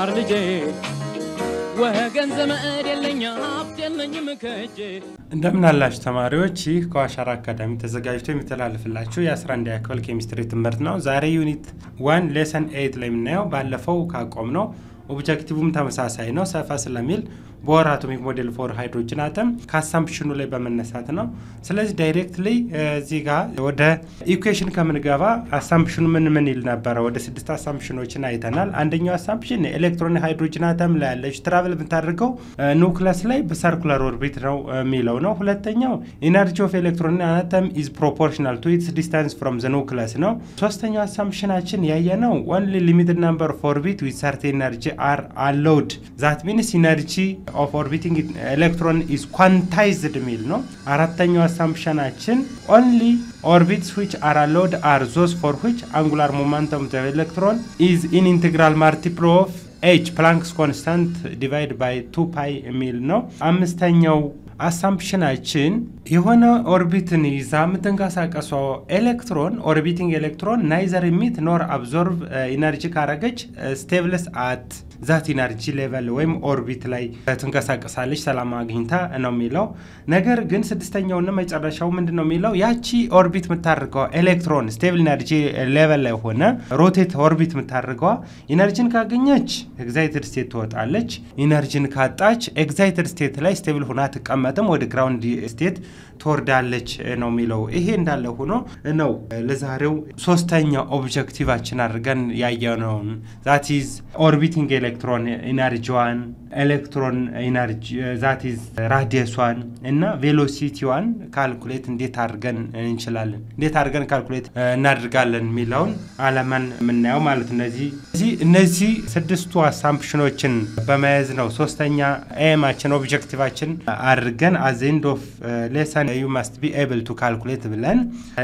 ተማር ልጄ ወገን ዘመድ የለኝ ሀብት የለኝም ከእጄ እንደምን አላችሁ ተማሪዎች፣ ይህ ከዋሻራ አካዳሚ ተዘጋጅቶ የሚተላለፍላችሁ የ11 ክፍል ኬሚስትሪ ትምህርት ነው። ዛሬ ዩኒት ዋን ሌሰን ኤይት ላይ የምናየው ባለፈው ካቆም ነው ኦብጀክቲቭም ተመሳሳይ ነው። ሰፋ ስለሚል ቦር አቶሚክ ሞዴል ፎር ሃይድሮጅን አተም ከአሳምፕሽኑ ላይ በመነሳት ነው። ስለዚህ ዳይሬክትሊ እዚህ ጋር ወደ ኢኩዌሽን ከምንገባ አሳምፕሽኑ ምን ምን ይል ነበረ? ወደ ስድስት አሳምፕሽኖችን አይተናል። አንደኛው አሳምፕሽን ኤሌክትሮን ሃይድሮጅን አተም ላይ ያለች ትራቨል የምታደርገው ኑክለስ ላይ በሰርኩላር ኦርቢት ነው የሚለው ነው። ሁለተኛው ኢነርጂ ኦፍ ኤሌክትሮን አተም ኢዝ ፕሮፖርሽናል ቱ ኢትስ ዲስታንስ ፍሮም ዘ ኑክለስ ነው። ሶስተኛው አሳምፕሽናችን ያየ ነው ኦንሊ ሊሚትድ ናምበር ኦፍ ኦርቢት ዊዝ ሰርቴን ኤነርጂ አር አሎውድ ዛት ሚንስ ኢነርጂ ኦፍ ኦርቢቲንግ ኤሌክትሮን ኢዝ ኳንታይዝድ ሚል ነው። አራተኛው አሳምፕሽናችን ኦንሊ ኦርቢትስ ዊች አር አሎውድ አር ዞስ ፎር ዊች አንጉላር ሞመንተም ኦፍ ኤሌክትሮን ኢዝ ኢን ኢንቴግራል ማልቲፕል ኦፍ ኤች ፕላንክስ ኮንስታንት ዲቫይድ ባይ ቱ ፓይ የሚል ነው። አምስተኛው አሳምፕሽናችን የሆነ ኦርቢትን ይዛ የምትንቀሳቀሰው ኤሌክትሮን ኦርቢቲንግ ኤሌክትሮን ናይዘር ሚት ኖር አብዞርቭ ኢነርጂ ካረገች ስቴብልስ አት ዛት ኢነርጂ ሌቨል ወይም ኦርቢት ላይ ትንቀሳቀሳለች ሰላም አግኝታ ነው የሚለው። ነገር ግን ስድስተኛውና መጨረሻው ምንድን ነው የሚለው ያቺ ኦርቢት የምታደርገው ኤሌክትሮን ስቴብል ኢነርጂ ሌቨል ላይ ሆነ ሮቴት ኦርቢት የምታደርገዋ ኢነርጂን ካገኘች ኤግዛይትድ ስቴት ትወጣለች። ኢነርጂን ካጣች ኤግዛይትድ ስቴት ላይ ስቴብል ሆና ትቀመጥም ወደ ግራውንድ ስቴት ትወርዳለች ነው የሚለው። ይሄ እንዳለ ሆኖ ነው ለዛሬው ሶስተኛ ኦብጀክቲቫችን አድርገን ያየነውን ዛት ኢዝ ኦርቢቲንግ ኤሌክትሮን ኢነርጂዋን ኤሌክትሮን ኢነርጂ ዛት ኢዝ ራዲየሷን እና ቬሎሲቲዋን ካልኩሌት እንዴት አድርገን እንችላለን እንዴት አድርገን ካልኩሌት እናድርጋለን የሚለውን አለማን የምናየው ማለት እነዚህ እነዚህ ስድስቱ አሳምፕሽኖችን በመያዝ ነው ሶስተኛ ኤማችን ኦብጀክቲቫችን አድርገን አዘ ኤንድ ኦፍ ሌሰን ዩ ማስት ቢ ኤብል ቱ ካልኩሌት ብለን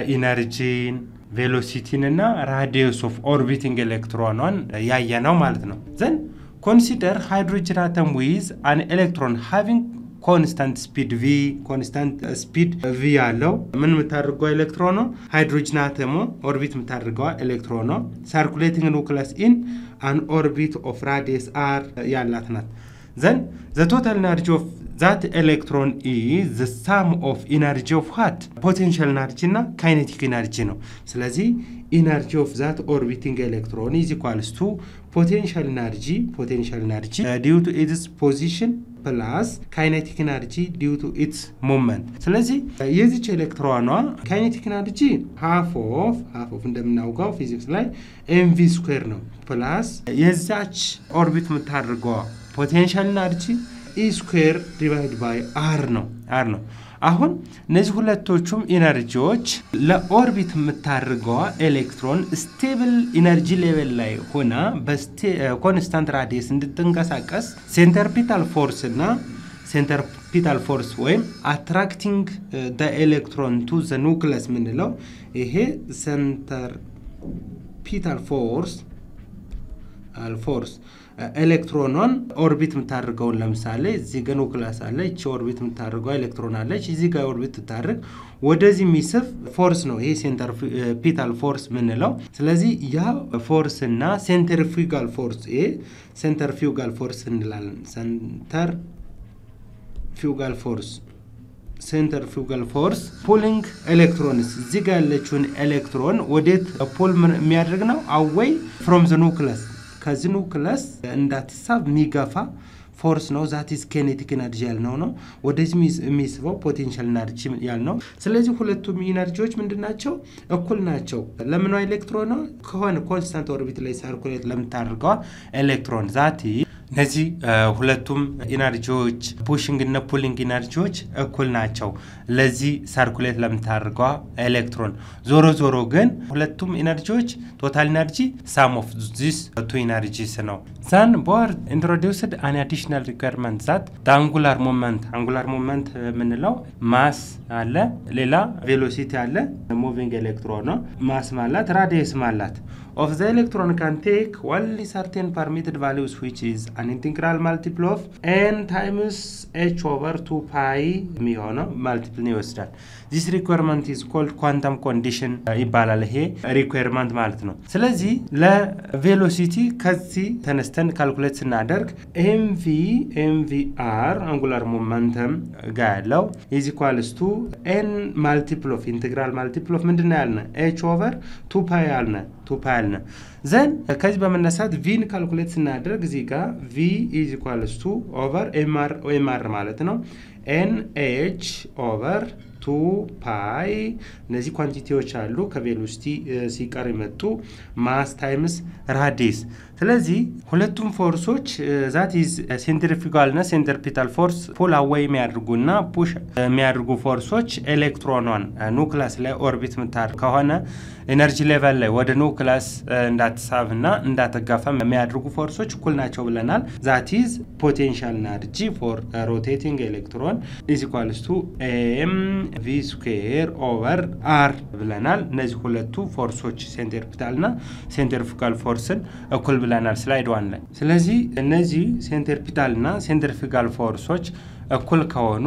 ኢነርጂን ቬሎሲቲን እና ራዲየስ ኦፍ ኦርቢቲንግ ኤሌክትሮኗን ያየ ነው ማለት ነው። ዘን ኮንሲደር ሃይድሮጅን አተም ዊዝ አን ኤሌክትሮን ሃቪንግ ኮንስታንት ስፒድ ቪ ኮንስታንት ስፒድ ቪ ያለው ምን የምታደርገው ኤሌክትሮን ነው። ሃይድሮጅን አተሞ ኦርቢት የምታደርገዋ ኤሌክትሮን ነው። ሳርኩሌቲንግ ኑክለስ ኢን አን ኦርቢት ኦፍ ራዲየስ አር ያላት ናት። ዘን ዘ ቶታል ኤነርጂ ኦፍ ዛት ኤሌክትሮን ኢዝ ዘ ሳም ኦፍ ኢነርጂ ኦፍ ዋት ፖቴንሻል ኢነርጂ እና ካይኔቲክ ኢነርጂ ነው። ስለዚህ ኢነርጂ ኦፍ ዛት ኦርቢቲንግ ኤሌክትሮን ኢዝ ኢኳልስ ቱ ፖቴንሻል ኢነርጂ ፖቴንሻል ኢነርጂ ዲዩ ቱ ኢትስ ፖዚሽን ፕላስ ካይኔቲክ ኢነርጂ ዲዩ ቱ ኢትስ ሙቭመንት። ስለዚህ የዚች ኤሌክትሮኗ ካይኔቲክ ኢነርጂ ሃፍ ኦፍ ሃፍ ኦፍ እንደምናውቀው ፊዚክስ ላይ ኤምቪ ስኩዌር ነው ፕላስ የዛች ኦርቢት የምታደርገዋ ፖቴንሻል ኢነርጂ ኢ ስኩዌር ዲቫይድ ባይ አር ነው አር ነው። አሁን እነዚህ ሁለቶቹም ኢነርጂዎች ለኦርቢት የምታደርገዋ ኤሌክትሮን ስቴብል ኢነርጂ ሌቨል ላይ ሆና በኮንስታንት ራዲየስ እንድትንቀሳቀስ ሴንተርፒታል ፎርስ እና ሴንተርፒታል ፎርስ ወይም አትራክቲንግ ኤሌክትሮን ቱ ዘ ኑክለስ የምንለው ይሄ ሴንተርፒታል ፎርስ ፎርስ ኤሌክትሮኗን ኦርቢት የምታደርገውን ለምሳሌ እዚህ ጋ ኑክለስ አለ። ይቺ ኦርቢት የምታደርገው ኤሌክትሮን አለች። እዚህ ጋር ኦርቢት ትታደርግ ወደዚህ የሚስብ ፎርስ ነው ይሄ ሴንተርፒታል ፎርስ ምንለው። ስለዚህ ያ ፎርስ እና ሴንተርፊጋል ፎርስ ይሄ ሴንተርፊጋል ፎርስ እንላለን። ሴንተር ፊውጋል ፎርስ ሴንተር ፊውጋል ፎርስ ፑሊንግ ኤሌክትሮንስ እዚህ ጋር ያለችውን ኤሌክትሮን ወዴት ፑል የሚያደርግ ነው አወይ ፍሮም ዘ ኑክለስ ከዚህ ኑክለስ እንዳትሳብ የሚገፋ ፎርስ ነው። ዛቲስ ኬኔቲክ ኤነርጂ ያልነው ነው። ወደዚህ የሚስበው ፖቴንሻል ኤነርጂ ያልነው። ስለዚህ ሁለቱም ኢነርጂዎች ምንድን ናቸው? እኩል ናቸው። ለምኗ ኤሌክትሮን ከሆነ ኮንስታንት ኦርቢት ላይ ሳርኩሌት ለምታደርገዋ ኤሌክትሮን ዛቲ እነዚህ ሁለቱም ኢነርጂዎች ፑሽንግ እና ፑሊንግ ኢነርጂዎች እኩል ናቸው ለዚህ ሰርኩሌት ለምታደርገዋ ኤሌክትሮን። ዞሮ ዞሮ ግን ሁለቱም ኢነርጂዎች ቶታል ኢነርጂ ሳም ኦፍ ዚስ ቱ ኢነርጂስ ነው። ዛን ቦር ኢንትሮዲውስድ አን አዲሽናል ሪኳርመንት ዛት አንጉላር ሞመንት አንጉላር ሞመንት የምንለው ማስ አለ፣ ሌላ ቬሎሲቲ አለ። ሙቪንግ ኤሌክትሮን ነው። ማስ ማላት ራዲየስ ማላት ኦፍ ዘ ኤሌክትሮን ካን ቴክ ኦንሊ ሰርቴን ፐርሚትድ ቫሊዩስ ዊች ኢዝ አን ኢንቴግራል ማልቲፕል ኦፍ ኤን ታይምስ ኤች ኦቨር ቱ ፓይ የሚሆነው ማልቲፕልን ይወስዳል። ዚስ ሪኳርመንት ኢዝ ኮልድ ኳንተም ኮንዲሽን ይባላል። ይሄ ሪኳርመንት ማለት ነው። ስለዚህ ለቬሎሲቲ ከዚህ ተነስተን ካልኩሌት ስናደርግ ኤምቪ ኤምቪ አር አንጉላር ሞመንተም ጋ ያለው ኢዝ ኢኳልስ ቱ ኤን ማልቲፕል ኦፍ ኢንቴግራል ማልቲፕል ኦፍ ምንድን ነው ያልነ ኤች ኦቨር ቱ ፓይ ያልነ ቱ ፓይ ያልነ ዘን ከዚህ በመነሳት ቪን ካልኩሌት ስናደርግ እዚህ ጋር ቪ ኢዝ ኢኳልስ ቱ ኦቨር ኤምአር ማለት ነው ኤን ኤች ኦቨር ቱ ፓይ እነዚህ ኳንቲቲዎች አሉ ከቬሎሲቲ ሲቀር የመጡ ማስ ታይምስ ራዲስ። ስለዚህ ሁለቱም ፎርሶች ዛት ኢዝ ሴንትሪፊጋልና ሴንትሪፒታል ፎርስ ፑል አዌይ የሚያደርጉና ፑሽ የሚያደርጉ ፎርሶች ኤሌክትሮኗን ኑክላስ ላይ ኦርቢት የምታደርግ ከሆነ ኤነርጂ ሌቨል ላይ ወደ ኑክላስ እንዳትሳብና እንዳትጋፋ የሚያደርጉ ፎርሶች እኩል ናቸው ብለናል። ዛት ኢዝ ፖቴንሻል ኤነርጂ ፎር ሮቴቲንግ ኤሌክትሮን ኢዝ ኢኳልስ ቱ ኤም ቪ ስኩዌር ኦቨር አር ብለናል። እነዚህ ሁለቱ ፎርሶች ሴንትሪፒታልና ሴንትሪፊጋል ፎርስን እኩል ብለናል ስላይድ ዋን ላይ። ስለዚህ እነዚህ ሴንትሪፒታልና ሴንትሪፊጋል ፎርሶች እኩል ከሆኑ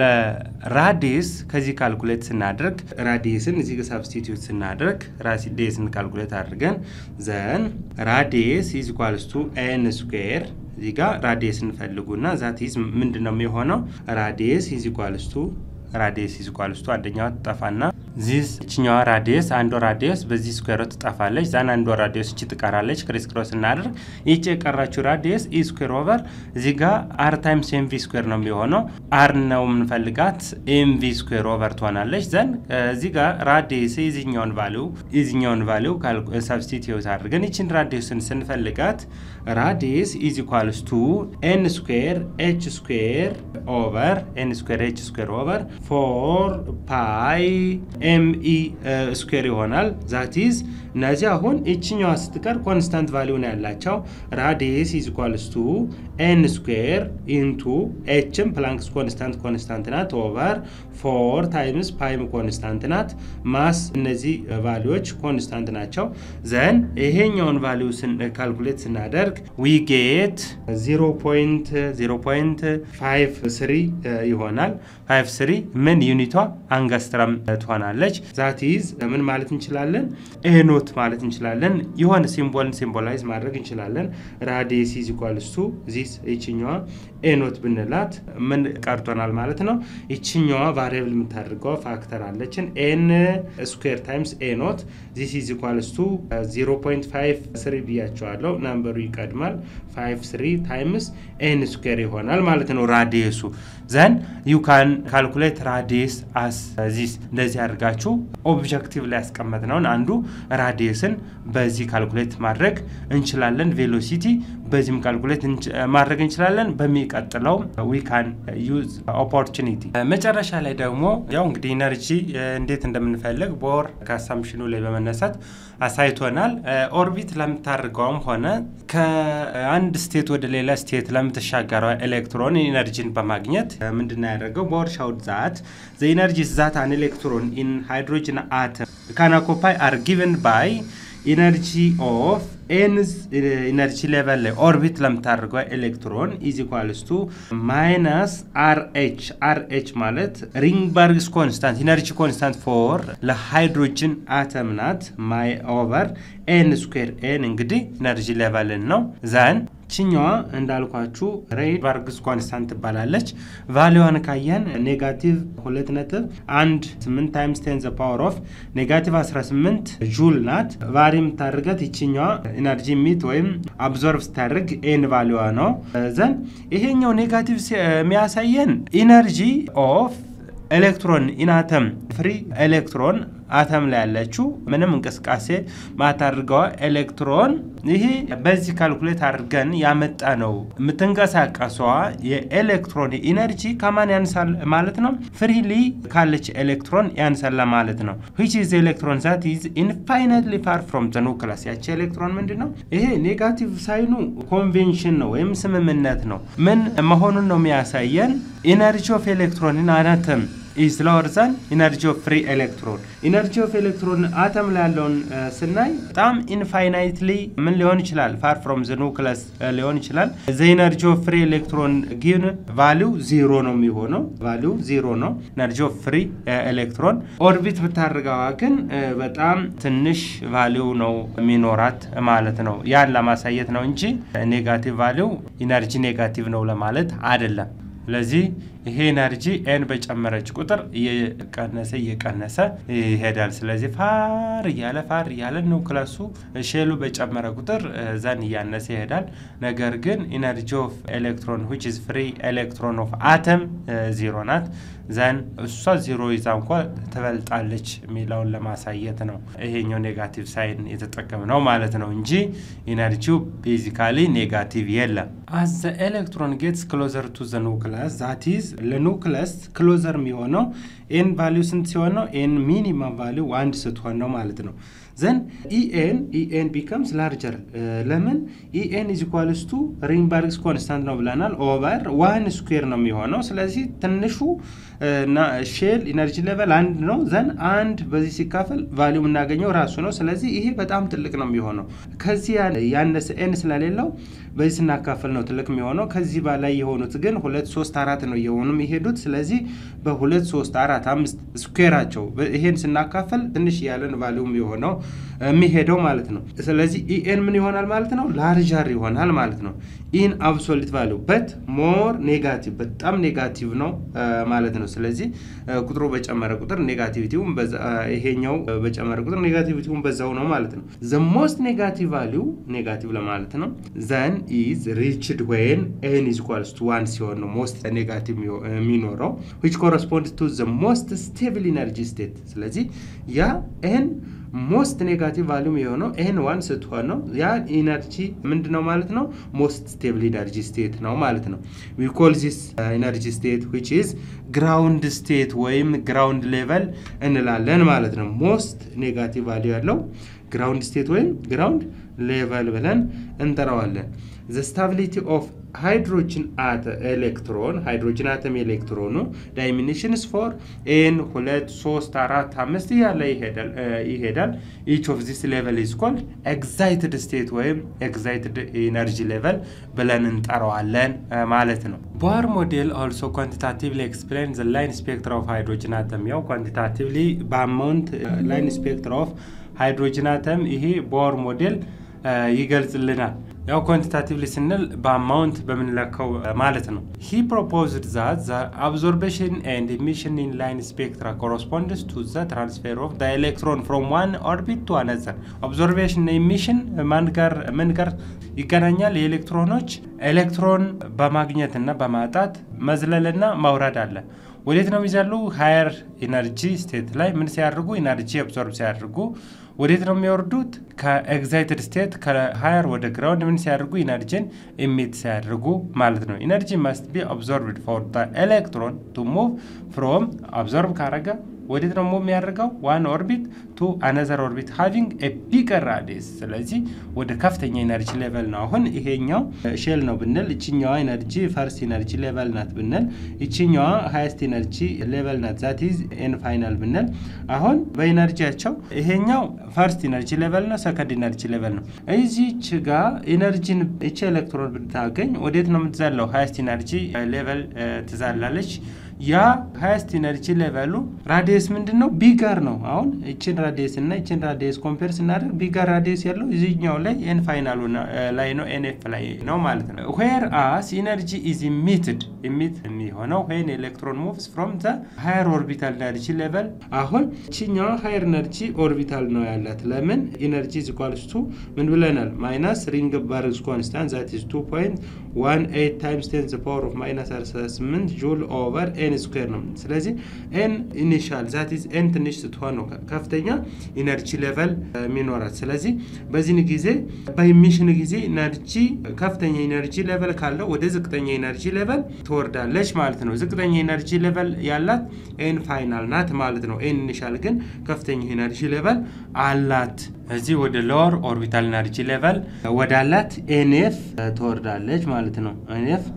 ለራዲየስ ከዚህ ካልኩሌት ስናደርግ ራዲየስን እዚህ ጋር ሳብስቲትዩት ስናደርግ ራዲየስን ካልኩሌት አድርገን ዘን ራዲየስ ኢዝ ኢኳልስ ቱ ኤን ስኩዌር እዚህ ጋር ራዲየስ እንፈልጉና ዛት ኢዝ ምንድን ነው የሚሆነው? ራዲየስ ኢዝ ኢኳልስ ቱ ራዲየስ ኢዝ ኢኳልስ ቱ አንደኛዋ ትጠፋና ዚስ እችኛዋ ራዲየስ አንዷ ራዲየስ በዚህ ስኩዌሮ ትጠፋለች። ዛን አንዷ ራዲየስ እቺ ትቀራለች። ክሪስ ክሮስ እናደርግ ይቺ የቀራችው ራዲየስ ኢ ስኩዌር ኦቨር እዚህ ጋር አር ታይምስ ኤምቪ ስኩዌር ነው የሚሆነው። አር ነው የምንፈልጋት ኤምቪ ስኩዌር ኦቨር ትሆናለች። ዘን እዚህ ጋር ራዲየስ የዚኛውን ቫሊው የዚኛውን ቫሊው ሰብስቲትዩት አድርገን ይችን ራዲየስን ስንፈልጋት ራዲየስ ኢዝ ኢኳልስ ቱ ኤን ስኩዌር ኤች ስኩዌር ኦቨር ኤን ስኩዌር ኤች ስኩዌር ኦቨር ፎር ፓይ ኤምኢ ስኩዌር ይሆናል። ዛቲዝ እነዚህ አሁን ይችኛዋ ስትቀር ኮንስታንት ቫሊዩ ነው ያላቸው። ራዲየስ ኢዝ ኢኳልስ ቱ ኤን ስኩዌር ኢንቱ ኤችም ፕላንክስ ኮንስታንት ኮንስታንት ናት ኦቨር ፎር ታይምስ ፓይም ኮንስታንት ናት። ማስ እነዚህ ቫሊዎች ኮንስታንት ናቸው። ዘን ይሄኛውን ቫሊዩ ካልኩሌት ስናደርግ ዊ ጌት 0.053 ይሆናል። 53 ምን ዩኒቷ አንገስትረም ትሆናለች። ዛት ኢዝ ምን ማለት እንችላለን? ኤኖት ማለት እንችላለን። የሆነ ሲምቦልን ሲምቦላይዝ ማድረግ እንችላለን። ራዲየስ ኢዝ ኢኳልስ ቱ ዚስ ይችኛዋ ኤኖት ብንላት ምን ቀርቶናል ማለት ነው። ይችኛዋ ቫሪያብል የምታደርገው ፋክተር አለችን ኤን ስኩዌር ታይምስ ኤኖት ዚስ ኢዝ ኢኳልስ ቱ 0.53 ብያቸዋለሁ። ናምበሩ ይቀድማል። 53 ታይምስ ኤን ስኩዌር ይሆናል ማለት ነው ራዲየሱ ዘን ዩ ካን ካልኩሌት ራዲየስ አስ ዚስ እንደዚህ አድርጋችሁ ኦብጀክቲቭ ላይ ያስቀመጥነውን አንዱ ራዲየስን በዚህ ካልኩሌት ማድረግ እንችላለን። ቬሎሲቲ በዚህም ካልኩሌት ማድረግ እንችላለን። በሚቀጥለው ዊ ካን ዩዝ ኦፖርቹኒቲ መጨረሻ ላይ ደግሞ ያው እንግዲህ ኢነርጂ እንዴት እንደምንፈልግ ቦር ከአሳምሽኑ ላይ በመነሳት አሳይቶናል። ኦርቢት ለምታደርገውም ሆነ ከአንድ ስቴት ወደ ሌላ ስቴት ለምትሻገረው ኤሌክትሮን ኢነርጂን በማግኘት ምንድን ያደረገው ቦር ሻውድ ዛት ዘ ኢነርጂ ዛት አን ኤሌክትሮን ኢን ሃይድሮጅን አተም ካን ኦኩፓይ አር ጊቨን ባይ ኢነርጂ ኦፍ ኤንዝ ኢነርጂ ሌቨል ላይ ኦርቢት ለምታደርገው ኤሌክትሮን ኢዝ ኢኳልስ ቱ ማይነስ አር ኤች አር ኤች ማለት ሪንግበርግስ ኮንስታንት ኢነርጂ ኮንስታንት ፎር ለሃይድሮጅን አተም ናት ማይ ኦቨር ኤን ስኩዌር ኤን እንግዲህ ኢነርጂ ሌቨልን ነው ዛን ችኛዋ እንዳልኳችሁ ሬይበርግስ ኮንስታንት ትባላለች። ቫሊዋን ካየን ኔጋቲቭ ሁለት ነጥብ አንድ ስምንት ታይምስ ቴን ዘ ፓወር ኦፍ ኔጋቲቭ 18 ጁል ናት። ቫሪ የምታደርገት ይችኛዋ ኢነርጂ ሚት ወይም አብዞርቭ ስታደርግ ኤን ቫሊዋ ነው። ዘን ይሄኛው ኔጋቲቭ የሚያሳየን ኢነርጂ ኦፍ ኤሌክትሮን ኢናተም ፍሪ ኤሌክትሮን አተም ላይ ያለችው ምንም እንቅስቃሴ ማታድርገዋ ኤሌክትሮን ይሄ በዚህ ካልኩሌት አድርገን ያመጣ ነው። የምትንቀሳቀሰዋ የኤሌክትሮን ኢነርጂ ከማን ያንሳል ማለት ነው? ፍሪሊ ካለች ኤሌክትሮን ያንሳል ማለት ነው። ዊች ኢዝ ኤሌክትሮን ዛት ኢዝ ኢንፋይናይትሊ ፋር ፍሮም ዘ ኑክለስ። ያቺ ኤሌክትሮን ምንድን ነው? ይሄ ኔጋቲቭ ሳይኑ ኮንቬንሽን ነው ወይም ስምምነት ነው። ምን መሆኑን ነው የሚያሳየን? ኢነርጂ ኦፍ ኤሌክትሮን ኢን አተም ኢዝ ሎወር ዛን ኢነርጂ ኦፍ ፍሪ ኤሌክትሮን። ኢነርጂ ኦፍ ኤሌክትሮን አተም ላይ ያለውን ስናይ በጣም ኢንፋይናይትሊ ምን ሊሆን ይችላል? ፋር ፍሮም ዘ ኑክለስ ሊሆን ይችላል። ዘ ኢነርጂ ኦፍ ፍሪ ኤሌክትሮን ግን ቫሊው ዚሮ ነው የሚሆነው። ቫሊው ዚሮ ነው ኢነርጂ ኦፍ ፍሪ ኤሌክትሮን። ኦርቢት ብታደርገዋ ግን በጣም ትንሽ ቫሊው ነው የሚኖራት ማለት ነው። ያን ለማሳየት ነው እንጂ ኔጋቲቭ ቫሊው ኢነርጂ ኔጋቲቭ ነው ለማለት አይደለም። ስለዚህ ይሄ ኤነርጂ ኤን በጨመረች ቁጥር እየቀነሰ እየቀነሰ ይሄዳል። ስለዚህ ፋር እያለ ፋር እያለ ኒውክለሱ ሼሉ በጨመረ ቁጥር ዘን እያነሰ ይሄዳል። ነገር ግን ኢነርጂ ኦፍ ኤሌክትሮን ዊች ኢዝ ፍሪ ኤሌክትሮን ኦፍ አተም ዚሮ ናት። ዘን እሷ ዚሮ ይዛ እንኳ ትበልጣለች የሚለውን ለማሳየት ነው ይሄኛው ኔጋቲቭ ሳይን የተጠቀም ነው ማለት ነው እንጂ ኢነርጂው ቤዚካሊ ኔጋቲቭ የለም። አዘ ኤሌክትሮን ጌትስ ክሎዘር ቱ ዘ ኑክለስ ዛት ኢዝ ለኑክለስ ክሎዘር የሚሆነው ኤን ቫሊው ስንት ሲሆን ነው? ኤን ሚኒመም ቫሊው አንድ ስትሆን ነው ማለት ነው። ዘን ኢኤን ኢኤን ቢከምስ ላርጀር ለምን ኢኤን ኢዝ ኢኳልስ ቱ ሪንባርግስ ኮንስታንት ነው ብለናል። ኦቨር ዋን ስኩዌር ነው የሚሆነው። ስለዚህ ትንሹ ሼል ኢነርጂ ሌቨል አንድ ነው። ዘን አንድ በዚህ ሲካፈል ቫሊው የምናገኘው ራሱ ነው። ስለዚህ ይሄ በጣም ትልቅ ነው የሚሆነው። ከዚህ ያነሰ ኤን ስለሌለው በዚህ ስናካፍል ነው ትልቅ የሚሆነው። ከዚህ በላይ የሆኑት ግን ሁለት ሶስት አራት ነው እየሆኑ የሚሄዱት። ስለዚህ በሁለት ሶስት አራት አምስት ስኩዌራቸው ይሄን ስናካፍል ትንሽ ያለን ቫሊው የሆነው የሚሄደው ማለት ነው። ስለዚህ ኢኤን ምን ይሆናል ማለት ነው? ላርጃር ይሆናል ማለት ነው። ኢን አብሶሊት ቫሊው በት ሞር ኔጋቲቭ በጣም ኔጋቲቭ ነው ማለት ነው። ስለዚህ ቁጥሩ በጨመረ ቁጥር ኔጋቲቪቲውም ይሄኛው በጨመረ ቁጥር ኔጋቲቪቲውም በዛው ነው ማለት ነው። ዘ ሞስት ኔጋቲቭ ቫሊው ኔጋቲቭ ለማለት ነው። ዘን ኢዝ ሪችድ ወይን ኤን ኢዝ ኢኳልስ ቱ ዋን ሲሆን ነው ሞስት ኔጋቲቭ የሚኖረው ዊች ኮረስፖንድ ቱ ዘ ሞስት ስቴብል ኢነርጂ ስቴት። ስለዚህ ያ ኤን ሞስት ኔጋቲቭ ቫሊዩም የሆነው ኤን ዋን ስትሆን ነው። ያ ኢነርጂ ምንድን ነው ማለት ነው? ሞስት ስቴብል ኢነርጂ ስቴት ነው ማለት ነው። ዊ ኮል ዚስ ኢነርጂ ስቴት ዊች ኢዝ ግራውንድ ስቴት ወይም ግራውንድ ሌቨል እንላለን ማለት ነው። ሞስት ኔጋቲቭ ቫሊዩ ያለው ግራውንድ ስቴት ወይም ግራውንድ ሌቨል ብለን እንጠራዋለን። ዘ ስታቢሊቲ ኦፍ ሃይድሮጅን አተ ኤሌክትሮን ሃይድሮጅን አተም ኤሌክትሮኑ ዳይሚኒሽንስ ፎር ኤን ሁለት ሶስት አራት አምስት እያለ ይሄዳል። ኢች ኦፍ ዚስ ሌቨል ኢዝ ኮልድ ኤግዛይትድ ስቴት ወይም ኤግዛይትድ ኢነርጂ ሌቨል ብለን እንጠራዋለን ማለት ነው። ቦር ሞዴል ኦልሶ ኳንቲታቲቭሊ ኤክስፕሌን ዘ ላይን ስፔክትራ ኦፍ ሃይድሮጅን አተም ያው ኳንቲታቲቭሊ በአማውንት ላይን ስፔክትራ ኦፍ ሃይድሮጅን አተም ይሄ ቦር ሞዴል ይገልጽልናል። ያው ኳንቲታቲቭሊ ስንል በአማውንት በምንለካው ማለት ነው። ሂ ፕሮፖዝድ ዛት ዘ አብዞርቤሽን ኤንድ ኢሚሽን ኢን ላይን ስፔክትራ ኮረስፖንድስ ቱ ዘ ትራንስፌር ኦፍ ዘ ኤሌክትሮን ፍሮም ዋን ኦርቢት ቱ አነዘር። ኦብዞርቬሽን ኢሚሽን ማን ጋር ምን ጋር ይገናኛል? የኤሌክትሮኖች ኤሌክትሮን በማግኘት እና በማጣት መዝለልና መውረድ አለ። ወዴት ነው የሚዘሉ? ሃየር ኢነርጂ ስቴት ላይ ምን ሲያደርጉ? ኢነርጂ አብዞርብ ሲያደርጉ ወዴት ነው የሚወርዱት? ከኤግዛይትድ ስቴት ከሃየር ወደ ግራውንድ ምን ሲያደርጉ? ኢነርጂን ኢሚት ሲያደርጉ ማለት ነው። ኢነርጂ መስት ቢ አብዞርብድ ፎር ኤሌክትሮን ቱ ሙቭ ፍሮም አብዞርብ ካረገ ወዴት ነው ሙቭ የሚያደርገው? ዋን ኦርቢት ቱ አነዘር ኦርቢት ሃቪንግ ኤ ቢገር ራዲየስ። ስለዚህ ወደ ከፍተኛ ኢነርጂ ሌቨል ነው። አሁን ይሄኛው ሼል ነው ብንል ይችኛዋ ኢነርጂ ፈርስት ኢነርጂ ሌቨል ናት ብንል ይችኛዋ ሃይስት ኢነርጂ ሌቨል ናት ዛት ኢዝ ኤን ፋይናል ብንል አሁን በኢነርጂያቸው ይሄኛው ፈርስት ኢነርጂ ሌቨል ነው፣ ሰከንድ ኢነርጂ ሌቨል ነው። እዚች ጋ ኢነርጂን እቺ ኤሌክትሮን ብታገኝ ወዴት ነው የምትዛለው? ሃይስት ኢነርጂ ሌቨል ትዛላለች። ያ ሃይስት ኢነርጂ ሌቨሉ ራዲየስ ምንድን ነው? ቢጋር ነው። አሁን ይችን ራዲየስ እና ይችን ራዲየስ ኮምፔር ስናደርግ ቢጋር ራዲየስ ያለው እዚህኛው ላይ ኤን ፋይናሉ ላይ ነው፣ ኤንኤፍ ላይ ነው ማለት ነው። ዌር አስ ኢነርጂ ኢዝ ኢሚትድ ኢሚት የሚሆነው ዌን ኤሌክትሮን ሙቭስ ፍሮም ዘ ሃየር ኦርቢታል ኢነርጂ ሌቨል። አሁን ይችኛዋ ሃየር ኢነርጂ ኦርቢታል ነው ያላት። ለምን ኢነርጂ ኢዝ ኢኳልስ ቱ ምን ብለናል? ማይነስ ሪንግ ባርግስ ኮንስታንት ዛት ኢዝ 2.18 ታይምስ 10 ዘ ፓወር ኦፍ ማይነስ 18 ጁል ኦቨር ኤን ስኩዌር ነው። ስለዚህ ኤን ኢኒሻል ዛት ኢዝ ኤን ትንሽ ስትሆን ነው ከፍተኛ ኢነርጂ ሌቨል የሚኖራት። ስለዚህ በዚህን ጊዜ በኢሚሽን ጊዜ ኢነርጂ ከፍተኛ ኢነርጂ ሌቨል ካለው ወደ ዝቅተኛ ኢነርጂ ሌቨል ትወርዳለች ማለት ነው። ዝቅተኛ ኢነርጂ ሌቨል ያላት ኤን ፋይናል ናት ማለት ነው። ኤን ኢኒሻል ግን ከፍተኛ ኢነርጂ ሌቨል አላት። እዚህ ወደ ሎወር ኦርቢታል ኢነርጂ ሌቨል ወዳላት ኤንኤፍ ትወርዳለች ማለት ነው። ኤንኤፍ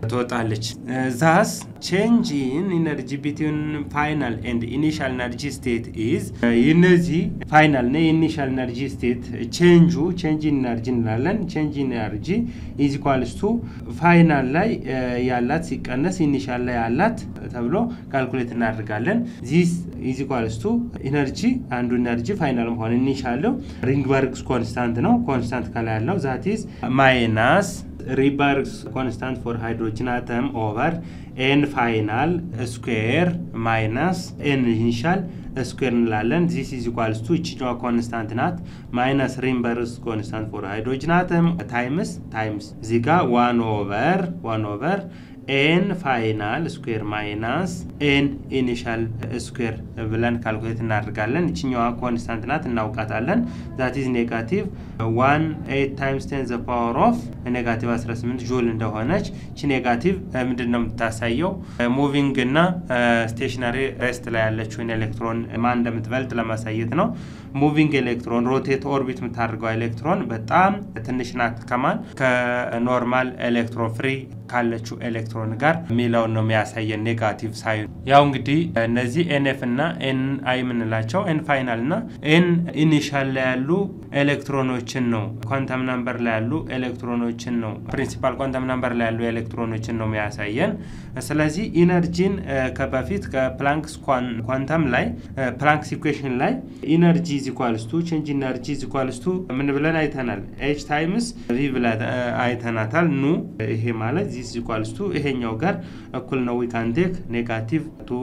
ትወጣለች። ዛስ ቼንጅ ኢን ኢነርጂ ቢትዊን ፋይናል ኤንድ ኢኒሻል ኤነርጂ ስቴት ኢዝ እነዚህ ፋይናል እና የኢኒሻል ኤነርጂ ስቴት ቼንጁ ቼንጅ ኢነርጂ እንላለን። ቼንጅ ኢነርጂ ኢዝ ኢኳልስ ቱ ፋይናል ላይ ያላት ሲቀነስ ኢኒሻል ላይ ያላት ተብሎ ካልኩሌት እናደርጋለን። ዚስ ኢዝ ኢኳልስ ቱ ኢነርጂ አንዱ ኢነርጂ ፋይናል መሆን ኢኒሻለው ሪንግበርግስ ኮንስታንት ነው። ኮንስታንት ከላይ ያለው ዛት ኢዝ ማይናስ ሪባርግስ ኮንስታንት ፎር ሃይድሮጅን አተም ኦቨር ኤን ፋይናል ስኩዌር ማይናስ ኤን ኢኒሻል ስኩዌር እንላለን። ዚስ ኢዝ ኢኳልስ ቱ ይችኛዋ ኮንስታንት ናት። ማይነስ ሪምበርስ ኮንስታንት ፎር ሃይድሮጅን አተም ታይምስ ታይምስ እዚህ ጋ ዋን ኦቨር ዋን ኦቨር ኤን ፋይናል ስኩዌር ማይናስ ኤን ኢኒሻል ስኩዌር ብለን ካልኩሌት እናደርጋለን። ይችኛዋ ኮንስታንት ናት እናውቃታለን። ዛት ኢዝ ኔጋቲቭ ዋን ኤት ታይምስ ቴን ዘ ፓወር ኦፍ ኔጋቲቭ 18 ጁል እንደሆነች ቺ ኔጋቲቭ ምንድን ነው የምታሳየው? ሙቪንግ እና ስቴሽነሪ ሬስት ላይ ያለችውን ኤሌክትሮን ማን እንደምትበልጥ ለማሳየት ነው። ሙቪንግ ኤሌክትሮን ሮቴት ኦርቢት የምታደርገው ኤሌክትሮን በጣም ትንሽ ናት ከማን ከኖርማል ኤሌክትሮን ፍሪ ካለችው ኤሌክትሮን ጋር የሚለውን ነው የሚያሳየን ኔጋቲቭ ሳይን። ያው እንግዲህ እነዚህ ኤንኤፍ እና ኤን አይ የምንላቸው ኤን ፋይናል እና ኤን ኢኒሻል ላይ ያሉ ኤሌክትሮኖችን ነው ኳንተም ናምበር ላይ ያሉ ኤሌክትሮኖችን ነው ፕሪንሲፓል ኳንተም ናምበር ላይ ያሉ ኤሌክትሮኖችን ነው የሚያሳየን። ስለዚህ ኢነርጂን ከበፊት ከፕላንክስ ኳንተም ላይ ፕላንክስ ኢኩዌሽን ላይ ኢነርጂ ኢዝ ኢኳልስ ቱ ቼንጅ ኢነርጂ ኢዝ ኢኳልስ ቱ ምን ብለን አይተናል? ኤች ታይምስ ቪ ብለን አይተናታል። ኑ ይሄ ማለት ዚስ ኢኳልስ ቱ ይሄኛው ጋር እኩል ነው። ዊ ካን ቴክ ኔጋቲቭ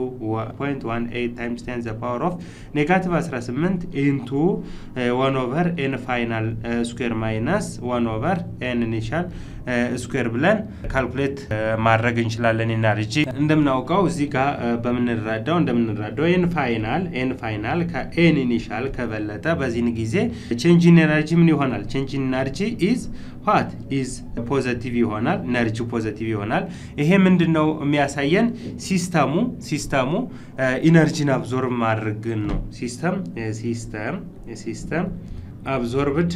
2.18 ታይምስ 10 ዘ ፓወር ኦፍ ኔጋቲቭ 18 ኢንቱ 1 ኦቨር ኤን ፋይናል ስኩዌር ማይነስ 1 ኦቨር ኤን ኢኒሻል ስኩዌር ብለን ካልኩሌት ማድረግ እንችላለን። ኢነርጂ እንደምናውቀው እዚህ ጋር በምንረዳው እንደምንረዳው ኤን ፋይናል ኤን ፋይናል ከኤን ኢኒሻል ከበለጠ በዚህን ጊዜ ቼንጅ ኢነርጂ ምን ይሆናል? ቼንጅ ኢነርጂ ኢዝ ዋት ኢዝ ፖዘቲቭ ይሆናል። ኢነርጂ ፖዘቲቭ ይሆናል። ይሄ ምንድን ነው የሚያሳየን? ሲስተሙ ሲስተሙ ኢነርጂን አብዞርብ ማድረግን ነው። ሲስተም ሲስተም ሲስተም አብዞርብድ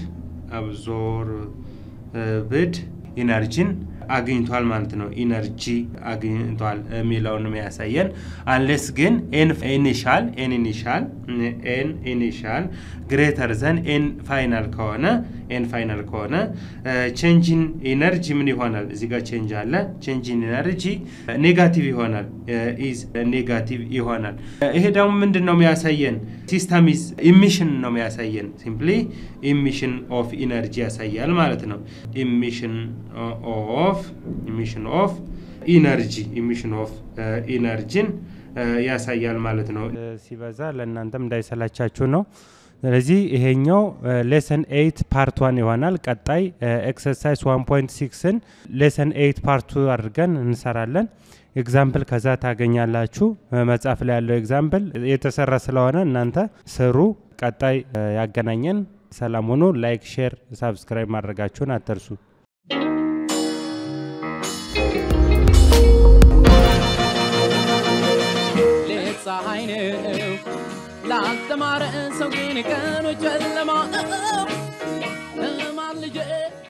አብዞርብድ ኢነርጂን አግኝቷል ማለት ነው። ኢነርጂ አግኝቷል የሚለውን የሚያሳየን አንሌስ ግን ኤን ኢኒሻል ኤን ኢኒሻል ኤን ኢኒሻል ግሬተር ዘን ኤን ፋይናል ከሆነ ኤን ፋይናል ከሆነ ቼንጂን ኢነርጂ ምን ይሆናል? እዚህ ጋር ቼንጅ አለ። ቼንጂን ኢነርጂ ኔጋቲቭ ይሆናል። ኢዝ ኔጋቲቭ ይሆናል። ይሄ ደግሞ ምንድን ነው የሚያሳየን? ሲስተም ኢዝ ኢሚሽን ነው የሚያሳየን። ሲምፕሊ ኢሚሽን ኦፍ ኢነርጂ ያሳያል ማለት ነው። ኢሚሽን ኦፍ ኢሚሽን ኦፍ ኢነርጂ ኢሚሽን ኦፍ ኢነርጂን ያሳያል ማለት ነው። ሲበዛ ለእናንተም እንዳይሰላቻችሁ ነው። ስለዚህ ይሄኛው ሌሰን ኤይት ፓርት ዋን ይሆናል። ቀጣይ ኤክሰርሳይዝ ዋን ፖይንት ሲክስን ሌሰን ኤይት ፓርቱ አድርገን እንሰራለን። ኤግዛምፕል ከዛ ታገኛላችሁ። መጽሐፍ ላይ ያለው ኤግዛምፕል የተሰራ ስለሆነ እናንተ ስሩ። ቀጣይ ያገናኘን። ሰላም ሁኑ። ላይክ፣ ሼር፣ ሳብስክራይብ ማድረጋችሁን አትርሱ። ፀሐይ ነው ላልተማረ ሰው ግን ቀኑ ጨለማ ነው።